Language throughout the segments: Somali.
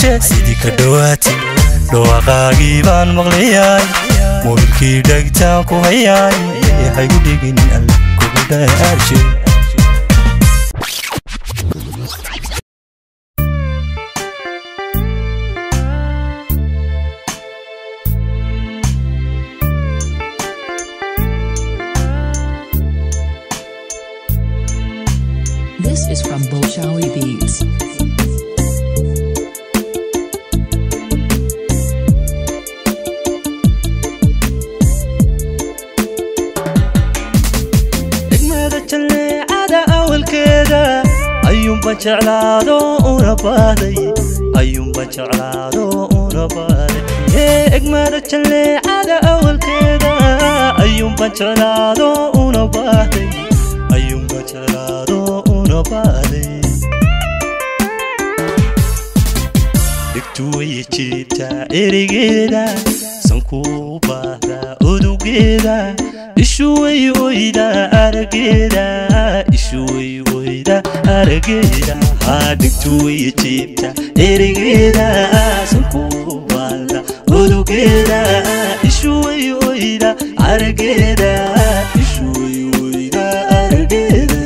yeeshee sidii ka dhowaatay dhawaaqaagii baan maqlayaay mobilkii dhegtaan ku hayaay haygu dhigin alle kugu dhaarshe This is from Bolshawi Beats. degmada jalleecada awalkeeda ayuunba jeclaado una baaday ayuunba jeclaado una baaday ee egmada jalleecada awalkeeda ayuunba jeclaado una baaday ayuunba jeclaado una baaday dhigtu way jiibtaa erigeeda sankuu baahdaa udugeeda ishu way oyda arageeda ishu way oyda arageeda haa dhigtu way jiibtaa erigeeda sankuu baahdaa udugeeda ishu way oyda arageeda ishu way oyda arageeda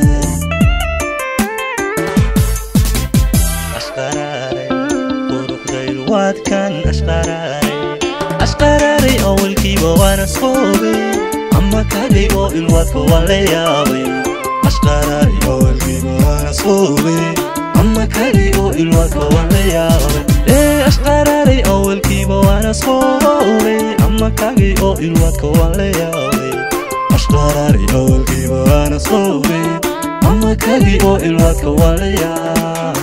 ashqaraaray quruxdayl waadkan ashqaraaray ashqaraaray awalkiiba waana soobay ama kagay oo ilwaadka waa la yaabay ashqaraaray awalkiiba waana soobay ama kagay oo ilwaadka waa la yaabay ee ashqaraaray awalkiiba waana soobay ama kagay oo ilwaadka waa la yaabay ashqaraaray awalkiiba waana soobay ama kagay oo ilwaadka waa la yaabay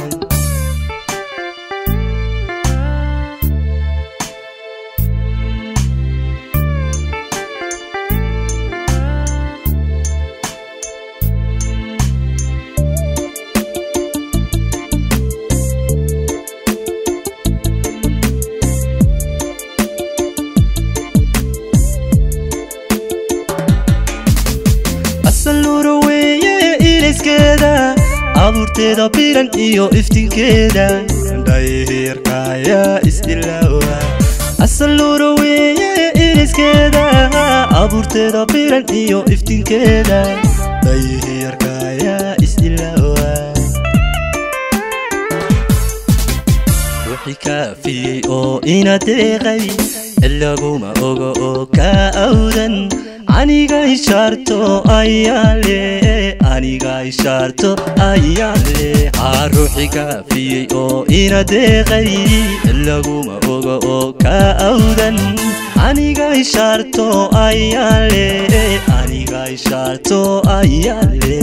asaluura weeye ilayskeeda abuurteeda biran iyo iftinkeeda dhayeerkaya isdilaawa asaluura weeye ilayskeeda abuurteeda biran iyo iftinkeeda dhayeerkaya isdilaawa wixii kaafiyey oo ina deeqay ilaguma oga oo ka awdan aniga ishaarto ayaale aniga ishaarto ayaale haa ruuxi kaafiyey oo ina deeqay ilaguma oga oo ka awdan aniga ishaarto ayaale aniga ishaarto ayaale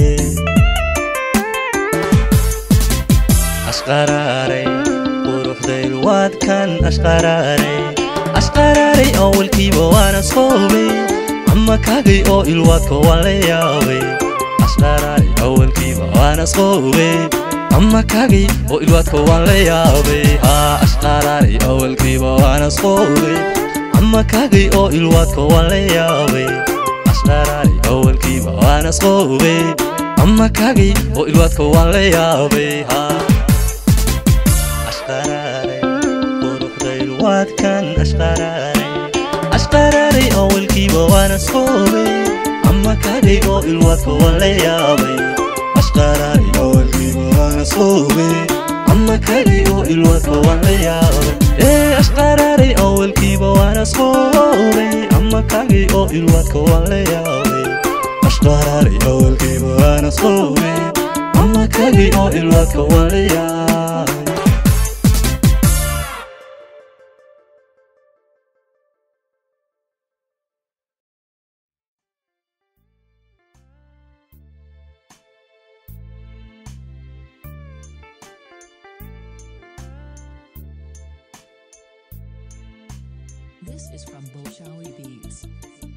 ashqaraaray quruxdayl waadkan ashqaraaray ashqaraaray awalkiiba waana soobay ama kagay oo ilwaadka waa la yaabay ashqaraaray awalkiiba waana soobay ama kagay oo ilwaadka waa la yaabay haa ashqaraaray awalkiiba waana soobay ama kagay oo ilwaadka waa la yaabay ashqaraaray awalkiiba waana soobay ama kagay oo ilwaadka waa la yaabay haa ashqaraaray quruxdayl waadkan ashqaraaray ashqaraaray awalkiiba waana soobay ama kagay oo ilwaadka waa la yaabay ashqaraaray awalkiiba waana soobay ama kagay oo ilwaadka waa la yaabay ee ashqaraaray awalkiiba waana soobay ama kagay oo ilwaadka waa la yaabay ashqaraaray awalkiiba waana soobay ama kagay oo ilwaadka waa la yaabay This is from Bolshawi Beats.